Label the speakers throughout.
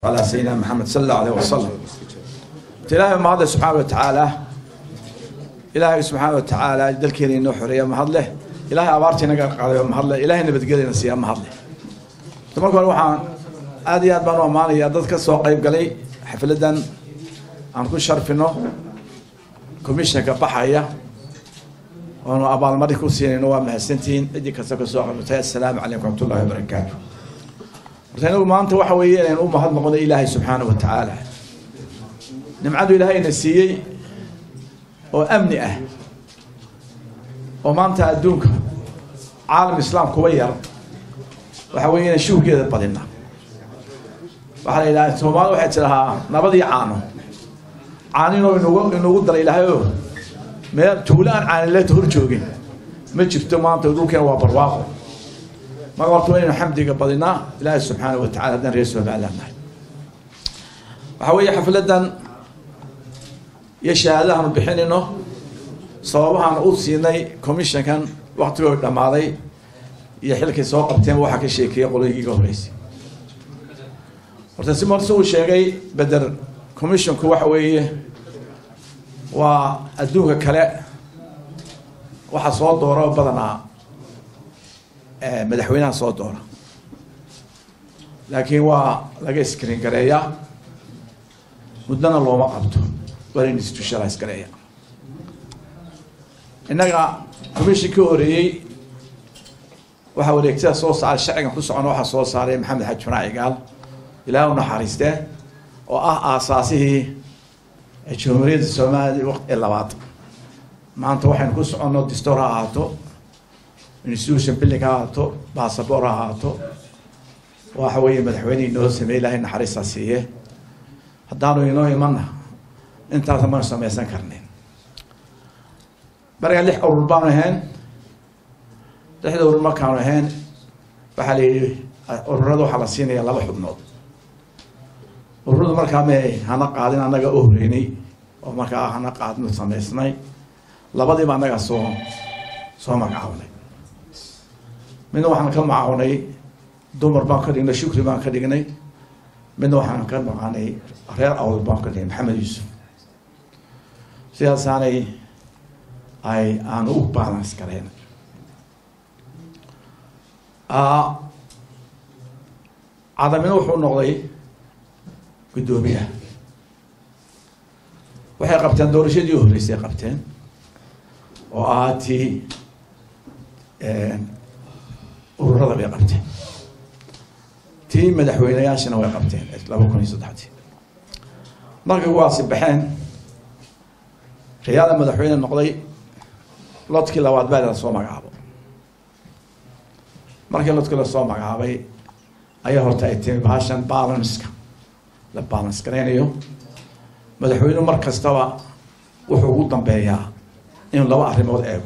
Speaker 1: على سيدنا محمد صلى الله عليه وسلم ilaahay mahadle subxaana wa tacaala ilaahay subxaana wa tacaala dalkeena inoo xoreeya mahadleh ilaahay abaartii naga qaadayo mahadle ilaahay nabadgelyana siiya mahadle marka hore waxaan aad iyo aad baan u ammaanayaa dad ka soo qayb galay xafladan aan ku sharfino commissionka baxaya oonu abaalmarin ku siinayno waa mahadsantihiin ciddii kasta ka soo qabatay assalaamu calaykum waraxmatullahi wabarakaatu horta inagu maanta waxa weeye inaynu u mahad noqono ilaahay subxaana wa tacaala nimcadu ilaahayna siiyey oo amni ah oo maanta adduunka caalam islaam kuba yar waxa weeye inaan shuhgeeda badina waxaa la yidhaha soomaali waxay tidhahaa nabadii caano caaninoo inugu inugu dara ilaahay o meel tuulo aan caanileeta hor joogin ma jirto maanta dhulkeena waa barwaaqo marka horta waa inaynu xamdiga badinaa ilaahay subxaana wa tacala haddaan reer somaliland nahay waxaa weeye xafladan iyo shahaadahanu bixinayno sababahaan u siinay commissionkan waktigoo dhammaaday iyo xilkay soo qabteen waxaa ka sheekeeyay qoloyigiiga horeysay horta si marse uu sheegay beder commissionku waxa weeye waa adduunka kale waxaa soo doora oo badanaa madaxweynaha soo doora laakiin waa laga screen gareeyaa muddana looma qabto waa in institutionalize gareeya innaga commission ka horeeyey waxaa wareegtada soo saaray sharcigan ku socona waxaa soo saaray maxamed xaji fanaac igaal ilaah u naxariistee oo ah aasaasihii jamhuuriyadda soomaaliya waqti labaad maanta waxaynu ku soconno distoor ha ahaato institution building ha ahaato bassabor ha ahaato waxa weeye madaxweynihii inoo sameeyey ilaahay naxariistaa siiye haddaanu inoo imanna intaasa maynu samaysan karnin markaa lix urur baanu ahayn lixda urur markaanu ahayn waxaa la yidhi ururada waxaa la siinaya laba xubnood ururadu markaa may hana qaadin annaga u horeynay oo markaa hana qaadin samaysnay labadiiba annagaa soo soo magacaabnay midna waxaan ka magacawnay dumar baan ka dhignay shukri baan ka dhignay midna waxaan ka maqaanay reer awd baan ka dhignay maxamed yuusuf sidaasaanay ay aan u balance gareen cadamina wuxuu noqday guddoomiyaha waxay qabteen doorashadii horreysay qabteen oo ahaa tii ururada bay qabteen tii madaxweyneyaashana way qabteen laba kun iyo saddexdii markay kuwaasi baxeen riyaada madaxweyne noqday lodkii labaad baa la soo magacaabo markii lodkii lasoo magacaabay ayaa horta ay timi bahashan balanska la balance garaynayo madaxweynuhu mar kastaba wuxuu ugu dambeeyaa inuu laba arrimood eego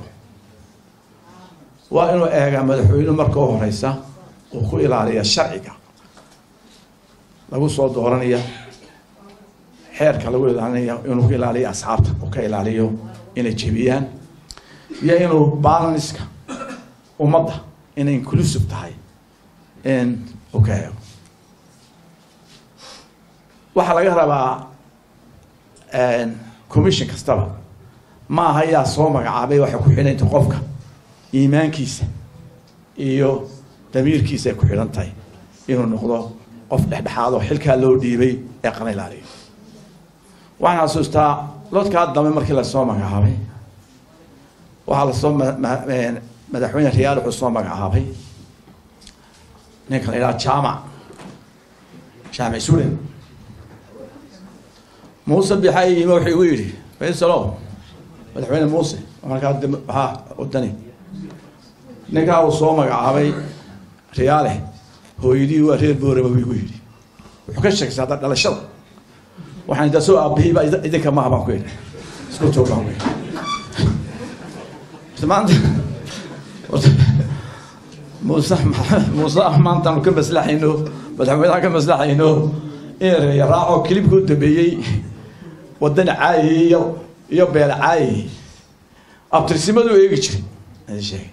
Speaker 1: waa inuu eegaa madaxweynuhu marka u horeysa uu ku ilaaliya sharciga lagu soo dooranaya xeerka lagu ilaalinaya inuu ku ilaaliyo asxaabta uu ka ilaaliyo inay jebiyaan iyo inuu balanska ummadda inay inclusive tahay in uu ka eego waxaa laga rabaa commission kastaba ma aha yaa soo magacaabay waxay ku xidhanta qofka iimaankiisa iyo damiirkiisa ay ku xidhan tahay inuu noqdo qof dhexdhexaado xilkaa loo dhiibay ee qana ilaaliyo waxaan xasuustaa lodkaa dambe markii lasoo magacaabay waxaa lasoo madaxweyne riyaal wuxuu soo magacaabay ninka la yidhaha jaamac jaamic sulen muuse bixay yimi wuxuu igu yidhi faysalo madaxweyne muuse markaa waxaa wadani ninkaa uu soo magacaabay riyaale hooyadii waa reer booraba buu igu yidhi wuxuu ka sheegsay hadda dhalashada waxaan intaa soo aabihiiba idinka maha baan ku yidhi isku joog baan ku yidhi maanta muuse muuse maantaanu ka maslaxayno madaxweynaha ka maslaxayno in reeyaraaco kilibka u dambeeyey wadani caayay iyo iyo beel caayay abtirsimadu eegi jiray adi sheegay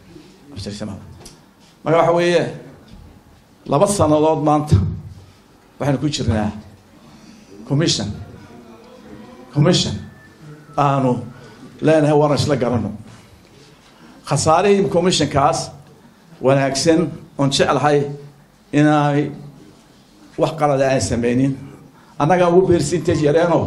Speaker 1: abtirsimada marka waxa weeye laba sanadood maanta waxaynu ku jirnaa commission commission aanu leenahay waran isla garano khasaarihii commissionkaas wanaagsan oon jeclahay inaanay wax qalada aan sameynin annagaan ugu beersintage yareeno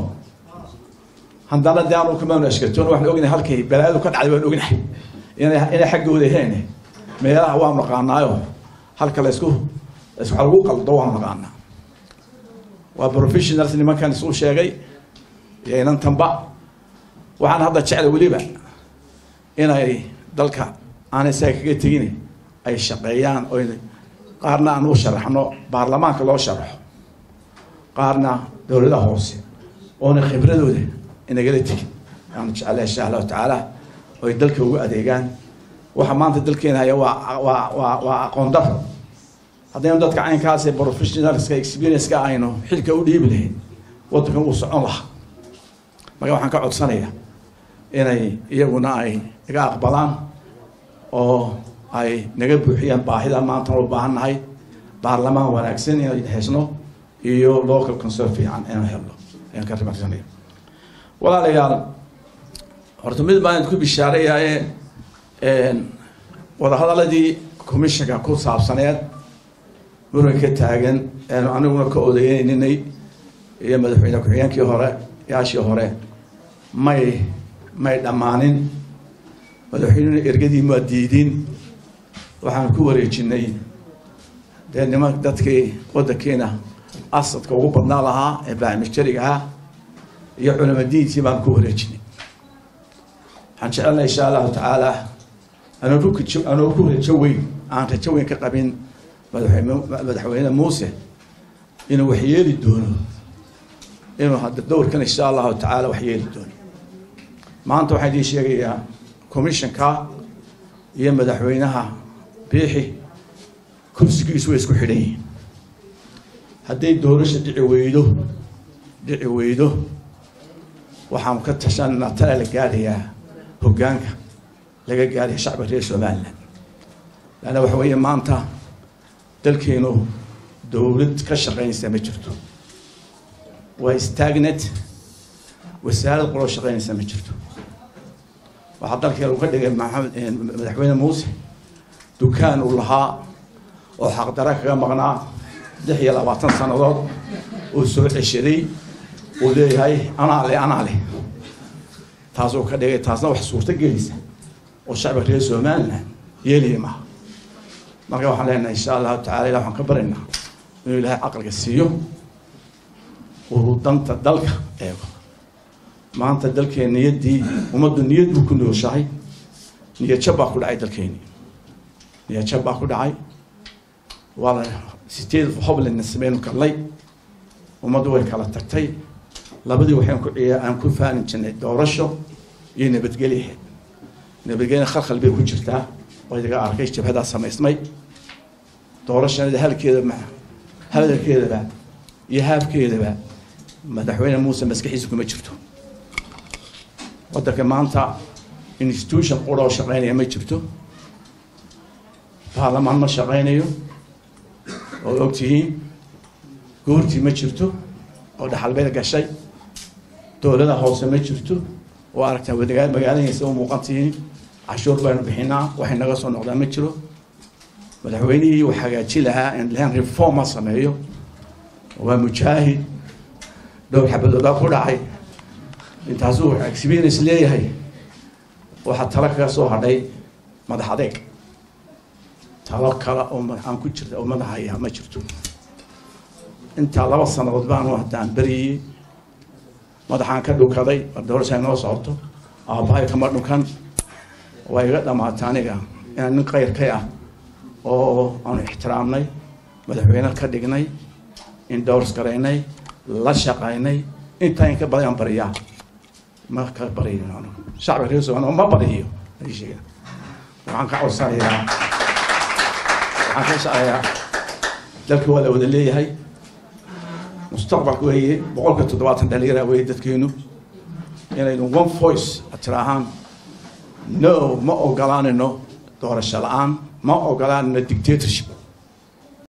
Speaker 1: haddana de aanu kamanu ashkatoon waxaan ognahay halkay balaadu ka dhacday waan ognahay inay inay xaggooda heen meelaha waan naqaanaayo halka laysku waxa lagu qaldo waan naqaanaa waa professionals nimankan isu sheegay iyo inantanba waxaan hadda jeclay weliba inay dalka aan isaga kaga tegin ay shaqeeyaan oy qaarna aan u sharaxno baarlamaanka loo sharaxo qaarna dowladaha hoose oona khibradooda inagala tegin aanu jeclay insha allahu tacaala oy dalka ugu adeegaan waxa maanta dalkeena haya waa waa waa waa aqoon daro haddaynu dadka caynkaas ee professionalska experience-ka aynu xilka u dhiibi lahayn waddankan wuu socon lahaa marka waxaan ka codsanayaa inay iyaguna ay naga aqbalaan oo ay naga buuxiyaan baahida maanta u baahan nahay baarlamaan wanaagsan inay hesno iyo local concern fiican inaan helno ayaan ka rimaxsanaya walaalayaal horta mid baan ku bishaareyaye wadahadaladii commissionka ku saabsaneed muranka taagan eenu aniguna ka odayeyninay iyo madaxweyne ku-xigeenkii hore yaashii hore may may dhammaanin madaxweynena ergadii maa diidin waxaan ku wareejinay dee niman dadkii waddankiina asadka ugu badnaa lahaa ee baamijariga ah iyo culama diinkii baan ku wareejinay waxaan jecelnay insha allahu tacaala anoo ku anoo ku rajo weyn aan rajo weyn ka qabin madaxweyne madaxweyne muuse inuu wax yeeli doono inuu hadda dowrkan insha allahu tacaala wax yeeli doono maanta waxaan idiin sheegayaa commissionka iyo madaxweynaha biixi kursigiisu way isku xidhan yihiin hadday doorasha dhici weydo dhici weydo waxaan ka tashanaa tala la gaadhayaa hoggaanka laga gaadhaya shacbiga reer somalilan laanna waxa weeye maanta dalkeenu dowlad ka shaqaynaysa ma jirto waa stagnet wasaarad qoloo shaqaynaysa ma jirto waxaa dalkeen uu ka dhigay maxamed madaxweyne muuse dukaan uu lahaa oo xaqdara kaga maqnaa lix iyo labaatan sannadood uu soo ceshaday uu leeyahay anaa le anaa leh taasuu ka dhigay taasna wax suurto gelaysa oo shacbiga reer somalilan yeeliya maaha marka waxaan leenahay insha allahu tacala ilah waxaan ka baryaynaa inuu ilaahay caqliga siiyo uu danta dalka eego maanta dalkeen niyaddii ummaddu niyad buu ku nooshahay niyad jab baa ku dhacay dalkeeni niyad jab baa ku dhacay waa la sideed hoblandna sameynu kallay ummaddu way kala tagtay labadii waxaan ku ciya aan ku faanin jirnay doorasho iyo nabadgelyaheed nabadgelyana khalkhal bay ku jirtaa oo idaga arkay jabhadaa samaysmay doorashanada halkeeda ma hadalkeedaba iyo haafkeedaba madaxweyne muuse maskaxiisa kuma jirto waddanka maanta institution qura oo shaqeynaya ma jirto baarlamaan ma shaqeynayo oo ogtihiin goortii ma jirto oo dhaxalbeed gashay dowlada hoose ma jirto oo aragtaa wadagaa magaaladiisa u muuqan tihiin cashuur baynu bixinaa waxay naga soo noqdaan ma jiro madaxweynihii uu hagaaji lahaa in lahan reform ma sameeyo waa mujaahid dhowr xabadoodaa ku dhacay intaasuu experience leeyahay waxaa talo kaga soo hadhay madax adeeg talo kale oo aan ku jirta oo madaxaya ma jirto intaa laba sanadood baanu haddaan beriyey madaxaan ka dhukaday doorasha noo socoto aabbahay kama dhukan waa iga dhamaata aniga inaan nin kayrkay ah oo aanu ixtiraamnay madaxweyne ka dhignay indowrs garaynay la shaqaynay intaa in ka badan bariyaa ma ka bariyo anigu shacbiga reer somaliya ma bariyo sheega waxaan ka codsanayaa waxaan ka shaqayaa dalka waa la wada leeyahay mustaqbalka weeye boqolka toddobaatan dhalinyara weeye dadkeenu inaynu one voice tiraahaan no ma ogolaanino doorasho la-aan ma ogolaanino dictatorship